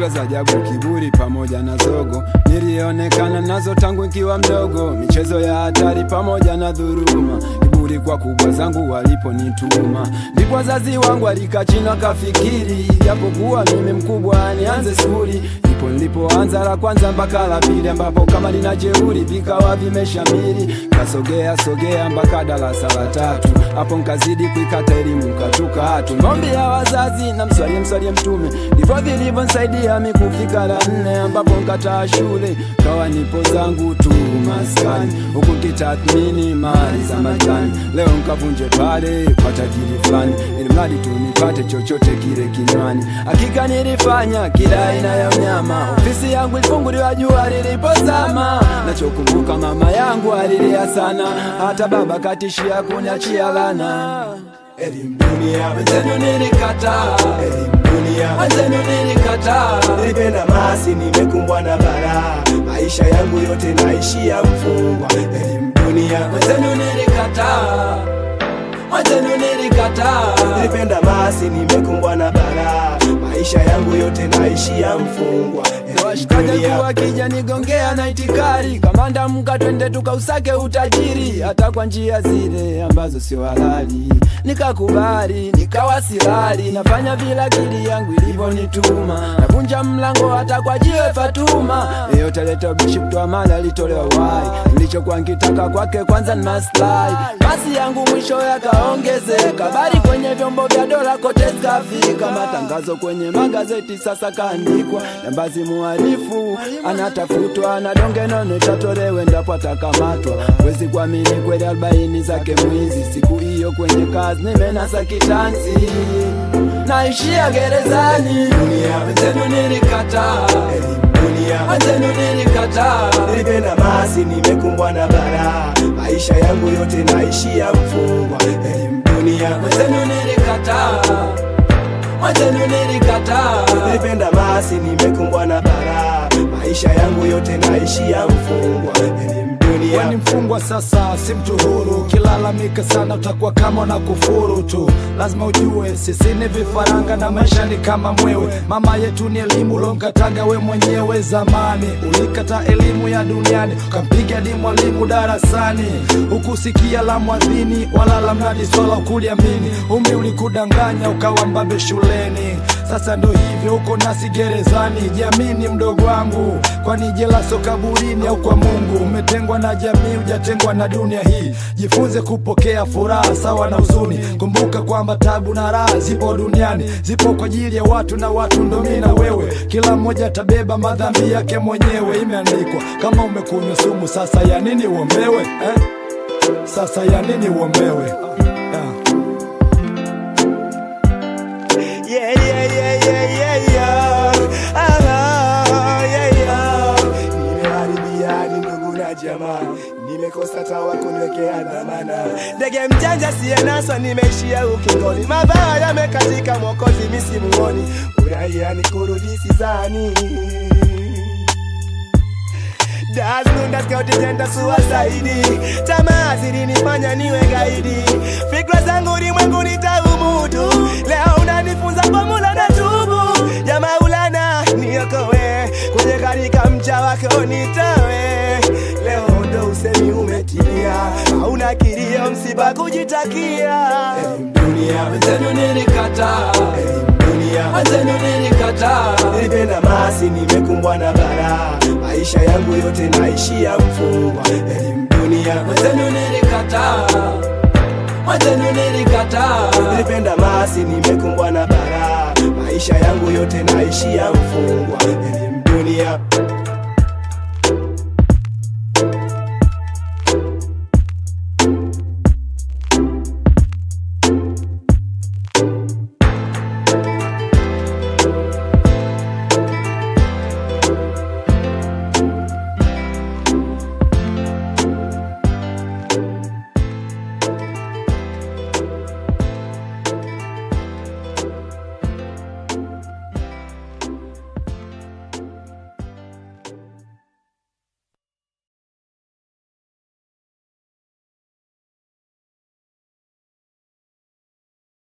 za ajabu, kiburi pamoja na zogo, nilionekana nazo tangu nikiwa mdogo, michezo ya hatari pamoja na dhuruma, kiburi kwa kubwa zangu waliponituma, ndipo wazazi wangu alikaa chini wakafikiri, japokuwa mimi mkubwa nianze skuli ndipo nilipoanza la kwanza mpaka la pili, ambapo kama lina jeuri vikawa vimeshamiri, kasogea sogea mpaka darasa la tatu, hapo nkazidi kuikata elimu katuka hatu maombi ya wazazi na mswalie mswalie Mtume, ndivyo vilivyonsaidia mi kufika la nne, ambapo nkataa shule kawa nipo zangu tu maskani, huku nkitathmini mali za majani, leo nkavunje pale kwa tajiri fulani, ili mradi tu nipate chochote kile kinywani. Hakika nilifanya kila aina ya mnyama, ofisi yangu ilifunguliwa jua lilipozama. Nachokumbuka mama yangu alilia sana, hata baba katishia kuniachia lana. Elimu dunia, Wenzenu nilikataa, elimu dunia, wenzenu nilikataa. nilipenda masi, nimekumbwa na balaa, maisha yangu yote naishia mfungwa. Elimu dunia, Wenzenu nilikataa, wenzenu nilikataa. nilipenda masi, nimekumbwa na balaa, maisha yangu yote naishia mfungwa. Elimu Washikaji dunia, tu wakija nigongea na itikari, kamanda mka twende tukausake utajiri, hata kwa njia zile ambazo sio halali. Nikakubali, nikawa silali, nafanya vile akili yangu ilivyonituma, navunja mlango hata kwa jiwe Fatuma. Yeyote leta ubishi kutoa mali alitolewa wai, nilichokuwa nkitaka kwake kwanza ni maslahi. Basi yangu mwisho yakaongezeka, habari kwenye vyombo vya dola kote zikafika, matangazo kwenye magazeti sasa kaandikwa, jambazi muhalifu anatafutwa na donge nono itatolewe ndapo atakamatwa. Wezi kuamini kweli arobaini zake mwizi, siku hiyo kwenye kazi nimenasa kitanzi, naishia gerezani. Wenzenu nilikataa, elimu dunia, wenzenu nilikataa. nilipenda masi, nimekumbwa na balaa, maisha yangu yote naishia mfungwa. Elimu dunia, Wenzenu nilikataa, wenzenu nilikataa. nilipenda masi, nimekumbwa na balaa, maisha yangu yote naishia mfungwa. Elimu dunia, Wewe ni mfungwa sasa, si mtu huru. Ukilalamika sana utakuwa kama na kufuru tu. Lazima ujue sisi ni vifaranga na maisha ni kama mwewe. Mama yetu ni elimu, ulonkataga we mwenyewe zamani. Ulikata elimu ya duniani, ukampiga hadi mwalimu darasani. Hukusikia la mwadhini wala la mnadi swala ukuliamini. Umri ulikudanganya ukawa mbabe shuleni. Sasa ndo hivyo uko nasi gerezani. Jamini mdogo wangu, kwani jela so kaburini au kwa Mungu? Umetengwa na jamii, hujatengwa na dunia hii. Jifunze kupokea furaha sawa na huzuni. Kumbuka kwamba tabu na raha zipo duniani, zipo kwa ajili ya watu na watu ndo mimi na wewe. Kila mmoja atabeba madhambi yake mwenyewe, imeandikwa. Kama umekunywa sumu, sasa ya nini uombewe eh? Sasa ya nini uombewe yeah. Yeah, yeah, yeah, yeah, yeah, yeah. Ah, yeah, yeah. Nimeharibia hadi ndugu na jamaa, nimekosa tawa kuniwekea dhamana. Ndege mjanja siyenaswa, nimeishia ukingoni, mabaya yamekatika, mwokozi misimuoni, uraia ni kurudi sizani Dasnunda skauti tenda suwasaidi Tamaa zilinifanya niwe gaidi Fikra zangu ulimwengu nitaumudu Leo unanifunza kwa mula na tubu Ya maulana niokowe Kwenye karika mcha wako nitawe Leo ndo usemi umetimia Hauna kilio msiba kujitakia Elimu dunia Wenzenu nilikataa, Elimu dunia wenzenu nilikataa. Nilipenda masi, nimekumbwa na balaa, maisha yangu yote naishia mfungwa. Elimu dunia, Wenzenu nilikataa, wenzenu nilikataa. nilipenda masi, nimekumbwa na balaa, maisha yangu yote naishia mfungwa. Elimu dunia,